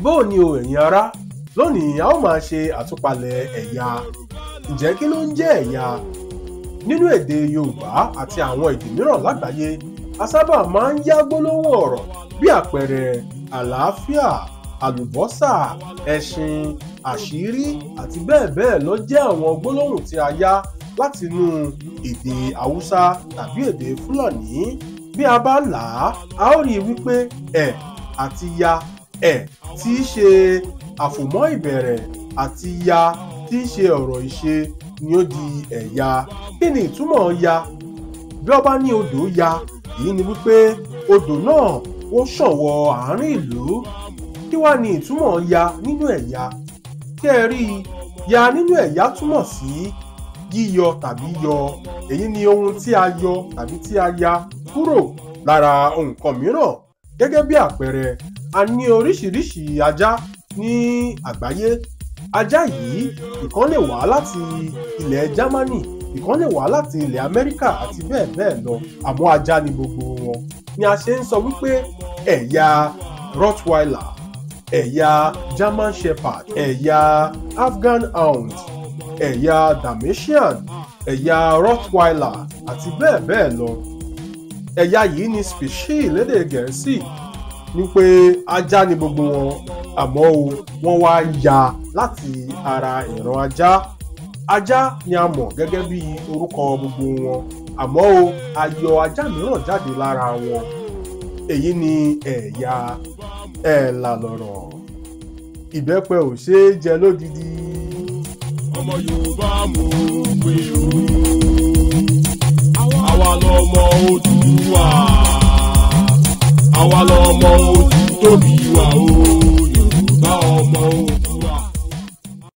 bóò ni o ẹ̀yin ará lónìí a ó máa ṣe àtúpalẹ̀ ẹ̀yà ǹjẹ́ kí ló ń jẹ́ ẹ̀yà nínú èdè yorùbá àti àwọn èdè mìíràn lágbàáyé a sábà máa ń yá gbólóhùn ọ̀rọ̀ bí àpẹẹrẹ àlàáfíà àlùbọ́sà ẹṣin àṣírí àti bẹ́ẹ̀ bẹ́ẹ̀ lọ jẹ́ àwọn gbólóhùn tí a yá látinú èdè haúsá tàbí èdè fúlàní bí a bá là á a ó rí i wípé ẹ̀ àti ya ẹ̀ tí í ṣe àfòmọ́ ìbẹ̀rẹ̀ àti ya tí í ṣe ọ̀rọ̀ ìṣe ni ó di ẹ̀yà kí ni ìtumọ̀ ya bí ọba ní odò ya èyí ni wípé odò náà ó ṣàn wọ àárín ìlú kí wá ní ìtumọ̀ ya nínú ẹ̀yà kí ẹ rí i ya nínú ẹ̀yà túmọ̀ sí yíyọ tàbí yọ èyí ni ohun tí a yọ tàbí tí a ya kúrò lára nǹkan mìíràn gẹ́gẹ́ bí àpẹẹrẹ a ní oríṣiríṣi ajá ní àgbáyé ajá yìí ìkan lè wá láti ilẹ̀ Jámánì ìkan lè wá láti ilẹ̀ Amẹ́ríkà àti bẹ́ẹ̀ bẹ́ẹ̀ lọ àmọ́ ajá ni gbogbo wọn ni a ṣe ń sọ wípé ẹ̀yà Rottweiler ẹ̀yà German Shepherd ẹ̀yà Afghan Hound ẹ̀yà Dalmatian ẹ̀yà Rottweiler àti bẹ́ẹ̀ bẹ́ẹ̀ lọ ẹ̀yà yìí ni species lédè Gẹ̀ẹ́sì ní pé ajá ni gbogbo wọn àmọ́ o wọ́n wá ya láti ara ìran ajá ajá ni a mọ̀ gẹ́gẹ́ bí orúkọ gbogbo wọn àmọ́ o a yọ ajá mìíràn jáde lára wọn èyí ni ẹ̀yà ẹ̀là lọ̀rọ̀ ìbẹ́pẹ ò ṣeé jẹ lódidi. ọmọ yorùbá mú pé o àwa lọmọ Odùduwà àwa lọmọ ojú tóbi wà o yorùbá ọmọ ojú.